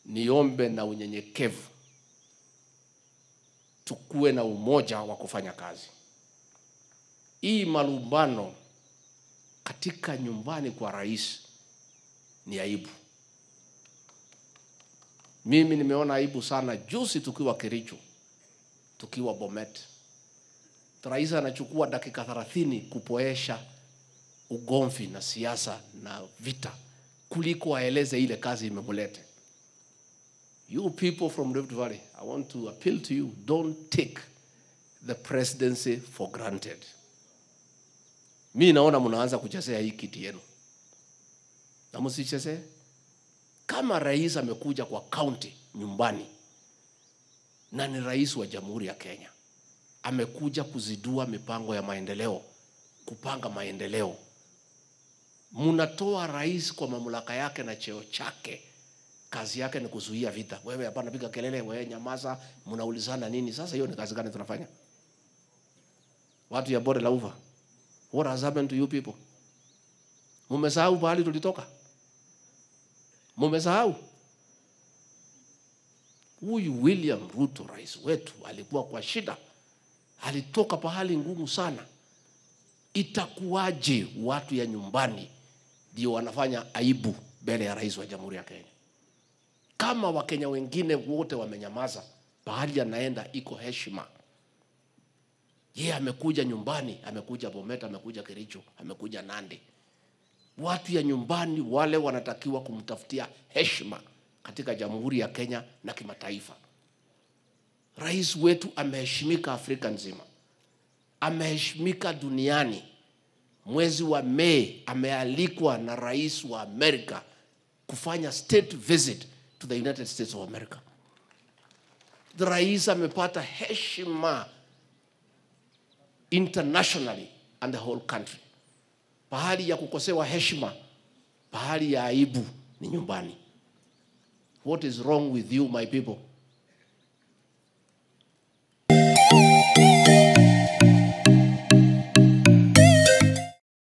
niombe na unyenyekevu tukuwe na umoja wa kufanya kazi. Hii malumbano katika nyumbani kwa rais ni aibu. Mimi nimeona aibu sana juzi tukiwa Kericho, tukiwa Bomet, rais anachukua dakika 30 kupoesha ugomvi na siasa na vita kuliko aeleze ile kazi imemulete. You people from Rift Valley, I want to appeal to you, don't take the presidency for granted. Mi naona mnaanza kuchezea hii kiti yenu, na msichezee. Kama rais amekuja kwa kaunti nyumbani na ni rais wa Jamhuri ya Kenya, amekuja kuzidua mipango ya maendeleo, kupanga maendeleo, mnatoa rais kwa mamlaka yake na cheo chake kazi yake ni kuzuia vita. Wewe hapana, piga kelele, wewe nyamaza, mnaulizana nini? Sasa hiyo ni kazi gani tunafanya? Watu ya bonde la ufa, what has happened to you people? Mumesahau pahali tulitoka? Mumesahau? Huyu William Ruto rais wetu alikuwa kwa shida, alitoka pahali ngumu sana. Itakuwaje watu ya nyumbani ndio wanafanya aibu mbele ya rais wa Jamhuri ya Kenya? kama Wakenya wengine wote wamenyamaza, pahali anaenda iko heshima. Yeye amekuja nyumbani, amekuja Bomet, amekuja Kericho, amekuja Nandi. Watu ya nyumbani wale wanatakiwa kumtafutia heshima katika Jamhuri ya Kenya na kimataifa. Rais wetu ameheshimika Afrika nzima, ameheshimika duniani. Mwezi wa Mei amealikwa na rais wa Amerika kufanya state visit to the United States of America. The rais amepata heshima internationally and the whole country. Pahali ya kukosewa heshima, pahali ya aibu ni nyumbani. What is wrong with you my people?